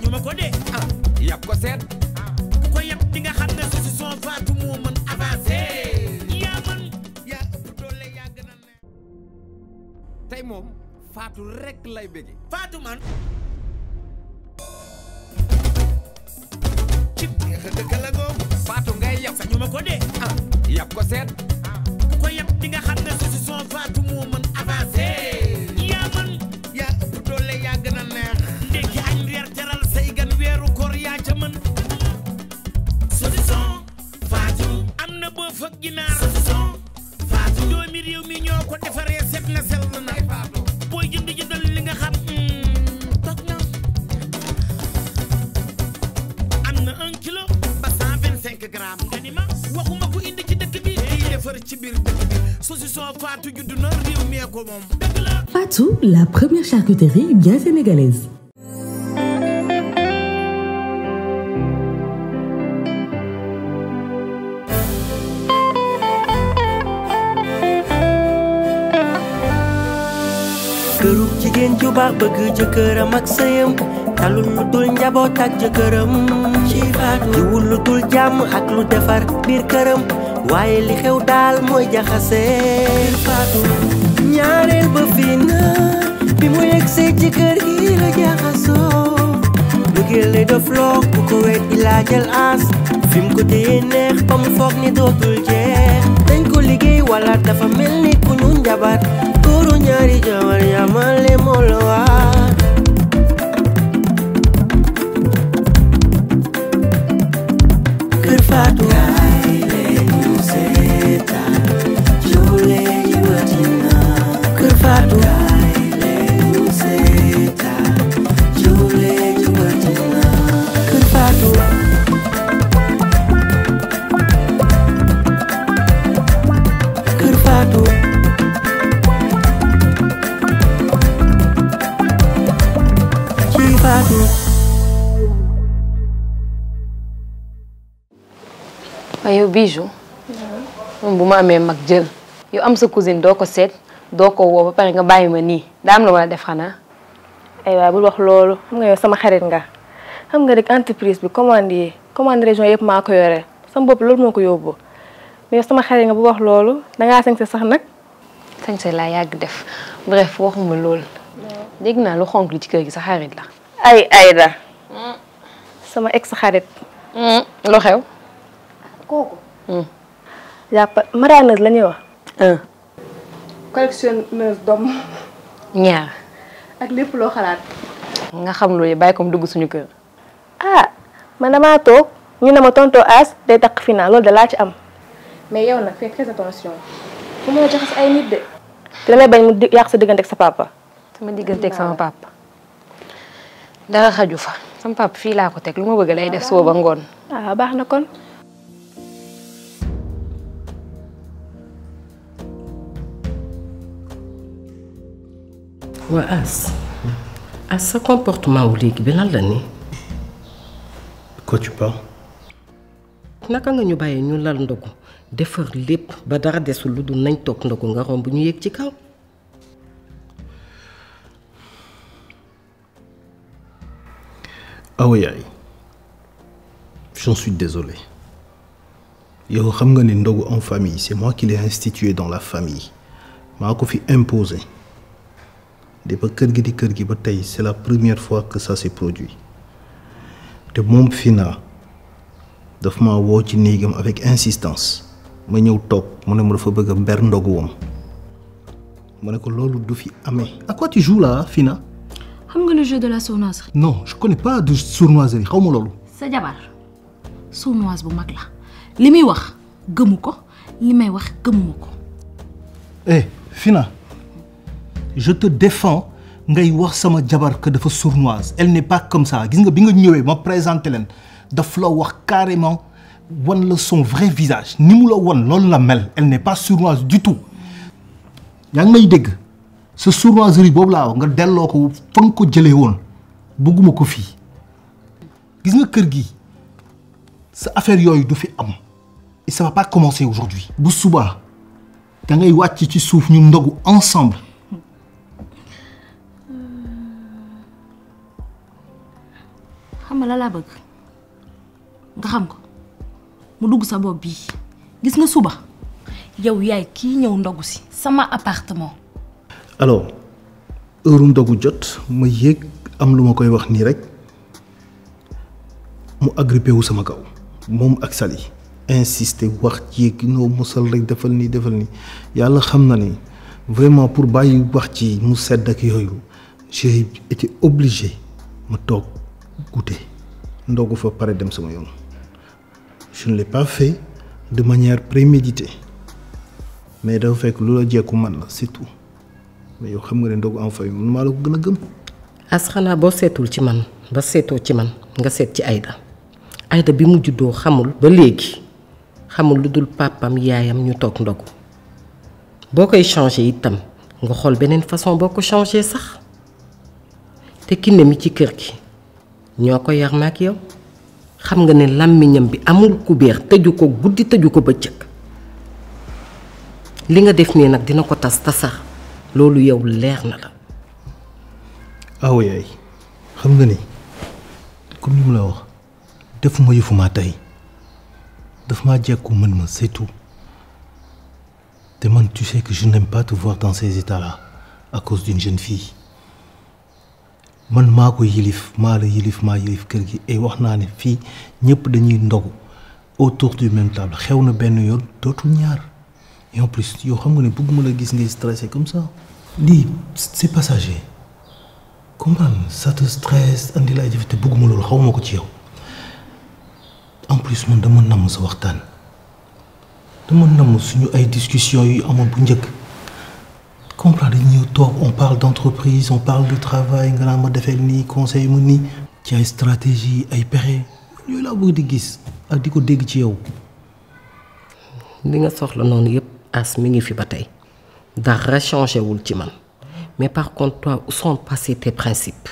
sañu ma ko de ah yàpp ko seet ku ko yab di nga xam ne saucisson Fatou moo mën avancé yaa man yaa ëpp doole yaa gën a neex tey moom Fatou rek lay bëgge Fatou man ci neex a dëkk la googu Fatou ngay yàpp sañu ma ko de ah yàpp ko seet ku ko yab di nga xam ne saucisson Fatou moo mën avancé yaa man yaa ëpp doole yaa gën a neex ndekki añ reer teral say gan weeru koor yaa ca mën saucisson Fatou am na boo fa ginaar saucisson Fatou doomi réew mi ñoo ko defaree set na sell na booy jënd jëndal li nga xam toog na am na un kilo ba cent vingt cinq grammes nga ni ma waxuma ko indi ci dëkk bi day defar ci biir dëkk bi saucisson Fatou judd na réew mi ko moom dëgg la Fatou, la première charcuterie bien sénégalaise. kërug jigéen ju baax bëgg jëkkëram ak sëyam talul lu dul njaboot ak jëkkëram ci faatu jiwul lu dul jàmm ak lu defar biir këram waaye li xew daal mooy jaxase faatu ñaareel ba fii na bi mu yegsee ci kër gi la jaxasoo bëggeel lay def loo ku ko weet ilaa jël aas fi mu ko téye neex ba mu foog ni dootul jeex dañ ko liggéey wala dafa mel ni ku ñu njabar góoru ñaari jabar yamale moo la waar kër Faatu kaay leen ñu seetaan joole yi watina kër Faatu kaay leen ñu seetaan joole yi watina kër Faatu kër Faatu ci Faatu waaye yow bijou moom bu ma amee mag jël yow am sa cousine doo ko seet doo ko woo ba pare nga bàyyi ma nii daa am la wala def xanaa ay waay bul wax loolu xam nga yow sama xarit nga xam nga rek entreprise bi commande yi commande région yëpp maa ko yore sama bopp loolu moo ko yóbbu mais yow sama xarit nga bu wax loolu dangaa sañ sax nag sañse laa yàgg def bref waxuma loolu dégg naa lu xonk li ci kër gi sa xarit la ay Aïda sama ex xarit lu xew kooku jàppa maraaneuse la ñuy wax un collectionneuse doom ñaar ak lépp loo xalaat nga xam loolu yi bàyyi ko mu dugg suñu kër ah man damaa toog ñu ne ma tonto as day takk final loolu da laa ci am mais yow nag fais très attention fu mën a jaxas ay nit de te damay bañ mu di- yàq sa diggante ak sa papa sama digganteeg sama papa dara xaju fa sama papa fii laa ko teg lu ma bëgg lay def suba ba ngoon ah baax na kon waa As As sa comportement wu léegi bi lan la nii Quoi tu parles naka nga ñu bàyyee ñu lal ndogu defar lépp ba dara desul lu dul nañ toog ndogu nga romb ñu yéeg ci kaw Ah oui, aïe. J'en suis désolé. Yow xam nga ne ndogu en famille c'est moi qui l'ai institué dans la famille maa ko fi imposé de ba kër gi di kër gi ba tey c'est la première fois que ça s'est produit te moom Fina daf ma woo ci néegam avec insistance ma ñëw toog mu ne ma dafa bëgg a mber ndogu wam ma ne ko loolu du fi amee. à quoi tu joues là Fina. xam nga le jeu de la sournoiserie non je connais pas de sournoiserie xaw ma loolu. sa jabar sournoise bu mag la li muy wax gëmu ko li may wax gëmuma ko eh Fina je te défends ngay wax sama jabar que dafa sournoise elle n'est pas comme ça gis nga bi nga ñëwee ma présenté leen daf la wax carrément wan la son vrai visage ni mu la wan loolu la mel elle n'est pas sournoise du tout yaa ngi may dégg sa sournoiserie boobu laa wax nga delloo ko fa nga ko jëlee woon bëgguma ko fii gis nga kër gi sa affaire yooyu du fi am et ça va pas commencer aujourd'hui bu subaa da ngay wàcc ci suuf ñu ndogu ensemble xam nga la laa bëgg nga xam ko mu dugg sa bopp bii gis nga suba yow yaay kii ñëw ndogu si sama appartement alors heure ndogu jot ma yéeg am lu ma koy wax nii rek mu agrippé wu sama kaw moom ak Sali insister wax yéeg noo mosal rek defal nii defal nii yàlla xam na ni vraiment pour bàyyi wax ci mu sedd ak yooyu j'ai été obligé ma toog goûter ndogu fa pare dem sama yoon je ne l'ai pas fait de manière préméditée mais dafa fekk lu la jekku man la c'est tout mais yow xam nga ne ndogu en famille man maa la ko gën a gëm. as xanaa boo seetul ci man ba seetoo ci man nga seet ci Aïda Aïda bi mu juddoo xamul ba léegi xamul lu dul pàppam yaayam ñu toog ndogu boo koy changé itam nga xool beneen façon boo ko changé sax te kinne mi ci kër gi ñoo ko yar ma ak yow xam nga ne làmmiñam bi amul kubéer tëju ko guddi tëju ko bëccëg li nga def nii nag dina ko tas tasax loolu yow leer na la awo yaay xam nga ni comme ni mu la wax defuma yëfuma tey daf maa jekku mën ma c'est tout te man tu sais que je n'aime pas te voir dans ces états là à cause d'une jeune fille man maa ko yilif maa la yilif maa yilif kër gi et wax naa ne fii ñëpp dañuy ndogu autour du même table xew na benn yoon dootul ñaar et en plus yow xam nga ne bëgguma la gis ngay stressé comme ça lii c'est passager comprendre ça te stresse andi la ay jafe te bëgguma loolu xawma ko ci yow en plus man dama namm sa waxtaan dama namm suñu ay discussions yu amoon bu njëkk comprendre dañu ñëw toog on parle d'entreprise on parle de travail nga naa ma defee nii conseil mu nii ci ay stratégie ay pexe yooyu laa bëgg di gis ak di ko dégg ci yow li nga soxla noonu yépp as mi ngi fi ba tey dara changé wul ci man mais par contre toi où sont passés tes principes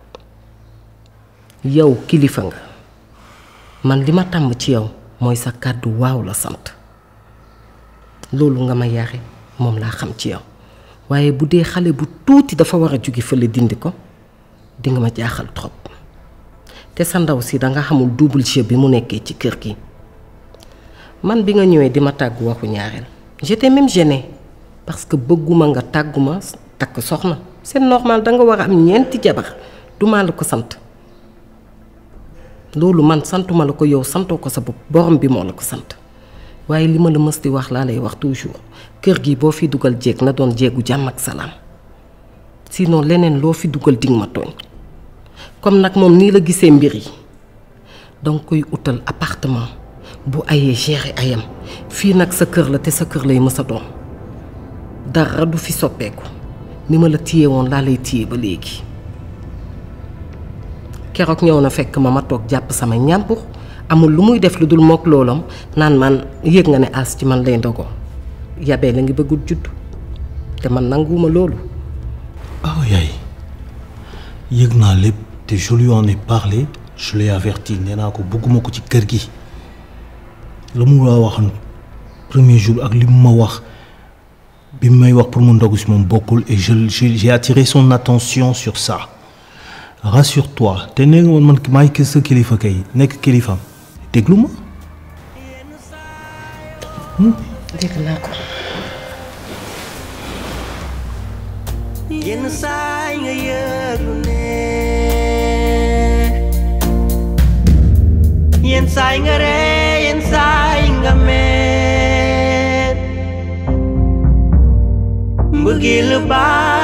yow kilifa nga man li ma tàmm ci yow mooy sa kàddu waaw la sant loolu nga ma yare moom laa xam ci yow waaye bu dee xale bu tuuti dafa war a jóge fële dindi ko di nga ma jaaxal trop te sa ndaw si danga xamul double jeu bi mu nekkee ci kër gi man bi nga ñëwee di ma tàggu waxu ñaareel j'étais même gênée parce que bëgguma nga tàgguma takk soxna c'est normal danga war a am ñeenti jabar duma la ko sant loolu man santuma la ko yow santoo ko sa bopp borom bi moo la ko sant waaye li ma la mës di wax laa lay wax toujours kër gi boo fi dugal jéeg na doon jéegu jàmm ak salaam sinon leneen loo fi dugal dig ma tooñ comme nag moom nii la gisee mbir yi danga koy utal appartement bu ayee gérer ayam fii nag sa kër la te sa kër lay mës a doon dara du fi soppeeku ni ma la téye woon laa lay téye ba léegi keroog ñëw na fekk ma ma toog jàpp sama ñàmpur amul lu muy def lu dul mook loolam naan man yëg nga ne as ci man lay ndogo yabee la ngi bëggul juddu te man nanguwuma loolu aw yaay yëg naa lépp te je lui en ai parlé je l'ai averti nee naa ko bëgguma ko ci kër gi la mu la waxoon premier jour ak li mu ma wax bi may wax pour mu ndogu si moom bokkul et je j'ai attiré son attention sur ça rassure-toi te nee nga man man maay kër sa kilifa kay nekk kilifaam déglu ma. dégg naa ko. yenn saay nga yëg lu ne yenn saay nga ree yenn saay nga mer mbëggeel baa